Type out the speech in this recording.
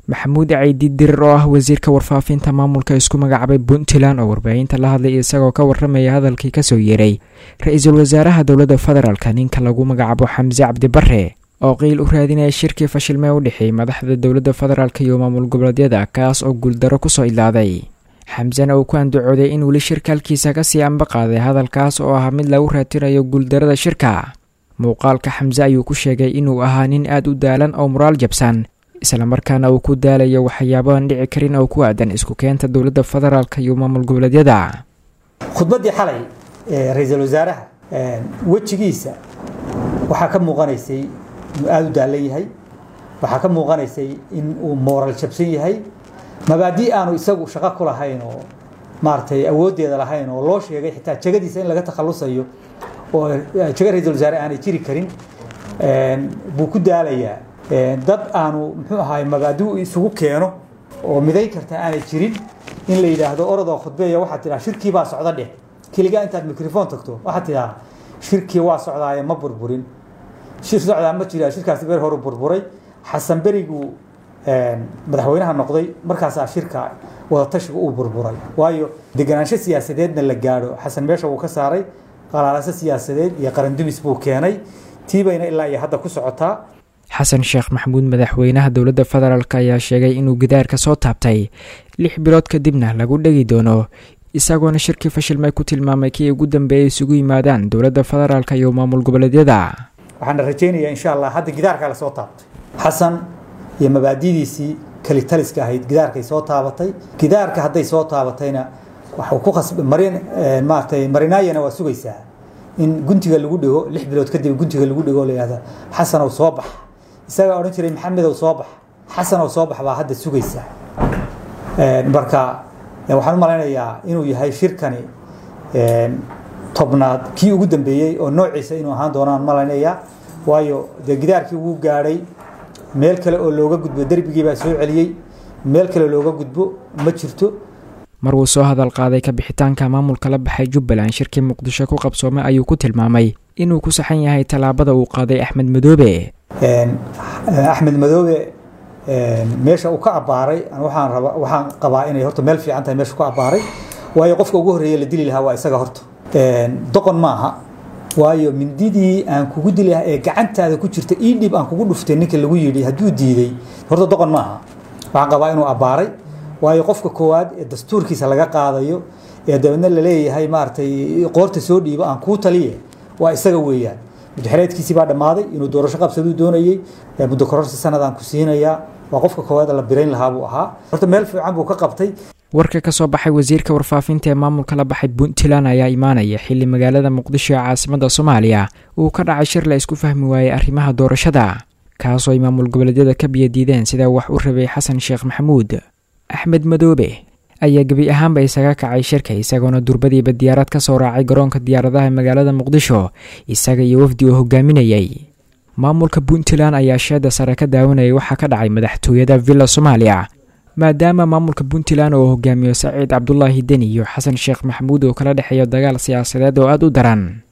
maxamuud caydi dirir oo ah wasiirka warfaafinta maamulka isku magacaabay puntland oo warbaahinta la hadlay isagoo ka warramaya hadalkii kasoo yeeray ra-iisul wasaaraha dowladda federaalka ninka lagu magacaabo xamse cabdibare oo qiil u raadinaya shirkii fashilmee u dhexeeyey madaxda dowladda federaalk iyo maamul goboleedyada kaas oo guuldaro kusoo idlaaday xamsena uu ku andacooday in weli shirka halkiisa kasii amba qaaday hadalkaas oo ah mid lagu raatinayo guuldarada shirka muuqaalka xamse ayuu ku sheegay inuu ahaa nin aad u daalan oo muraal jabsan islamarkaana uu ku daalayo waxyaabaaan dhici karin oo ku aadan isku keenta dowladda federaalk iyo maamul goboleedyada khudbaddii xalay ee ra-iisul wasaaraha wejigiisa waxaa ka muuqanaysay inuu aada u daalan yahay waxaa ka muuqanaysay in uu mooral jabsan yahay mabaadii aanu isagu shaqo ku lahayn oo maaragtay awooddeeda lahayn oo loo sheegay xitaa jegadiisa in laga takhalusayo oo jego ra-iisul wasaare aanay jiri karin buu ku daalayaa dad aanu muxuu ahaay mabaadi isugu keeno oo midayn karta aanay jirin in la yidhaahdo orodoo khudbeeya waxaad tidhaha shirkii baa socda dheh keligaa intaad microphone tagto waxaad tidhaha shirkii waa socdaaye ma burburin shir socdaa ma jira shirkaasi beer horu burburay xasan beriguu madaxweynaha noqday markaasaa shirka wadatashiga uu burburay waayo deganaansho siyaasadeedna la gaadho xasan meesha wuu ka saaray qalaalase siyaasadeed iyo qarandumis buu keenay tiibayna ilaa iyo hadda ku socotaa xasan sheekh maxamuud madaxweynaha dowladda federaalk ayaa sheegay inuu gidaarka soo taabtay lix bilood kadibna lagu dhegi doono isagoona shirkii fashilmay ku tilmaamay kii ugu dambeeyay isugu yimaadaan dowladda federaalk iyo maamul goboleedyada waxaana rajaynayaa insha allah hadda gidaarkaa lasoo taabtay xasan iyo mabaadidiisii kalitaliska ahayd gidaarkay soo taabatay gidaarka hadday soo taabatayna waxuu ku khasb marin maaragtay marinaayana waa sugaysaa in guntiga lagu dhigo lix bilood kadib guntiga lagu dhigo la yihahda xasanow soo bax isagaa odhan jiray maxamedow soo bax xasanow soo bax baa hadda sugaysaa marka waxaan u malaynayaa inuu yahay shirkani tobnaad kii ugu dambeeyey oo noociisa inuu ahaan doonaan malaynayaa waayo dee gidaarkii wuu gaadhay meel kale oo looga gudbo derbigii baa soo celiyey meel kale looga gudbo ma jirto mar uu soo hadal qaaday ka bixitaanka maamulka la baxay jubbaland shirkii muqdisho ku qabsoomay ayuu ku tilmaamay inuu ku saxan yahay tallaabada uu qaaday axmed madoobe axmed madoobe meesha uu ka abbaaray waxaan raba waxaan qabaa inay horta meel fiican tahay meesha ku abbaaray waayo qofka ugu horreeya la dili lahaa waa isaga horta doqon maaha waayo mindidii aan kugu dili lahaa ee gacantaada ku jirta ii dhib aan kugu dhuftay ninka lagu yidhi hadduu diiday horta doqon maaha waxaan qabaa inuu abbaaray waayo qofka koowaad ee dastuurkiisa laga qaadayo ee dabeedna laleeyahay maaragtay qoorta soo dhiibo aan kuu taliye waa isaga weeyaan muddaxereedkiisii baa dhammaaday inuu doorasho qabsaduu doonayey muddo kororsi sanadaan ku siinayaa waa qofka koowaad la birayn lahaa buu ahaa horta meel fiican buu ka qabtay warka ka soo baxay wasiirka warfaafinta ee maamulka la baxay puntland ayaa imaanaya xilli magaalada muqdisho ee caasimada soomaaliya uu ka dhacay shir la isku fahmi waayey arrimaha doorashada kaasoo ay maamul goboleedyada ka biyadiideen sidaa wax u rabay xasan sheekh maxamuud axmed madoobe ayaa gebi ahaanba isaga kacay shirka isagoona durbadiiba diyaarad ka soo raacay garoonka diyaaradaha magaalada muqdisho isaga iyo wafdi uu hogaaminayay maamulka puntland ayaa sheeda sare ka daawanayay waxaa ka dhacay madaxtooyada villa soomaaliya maadaama maamulka puntland oo hogaamiyo saciid cabdulaahi deni iyo xasan sheekh maxamuud oo kala dhexeeya dagaal siyaasadeed oo aada u daran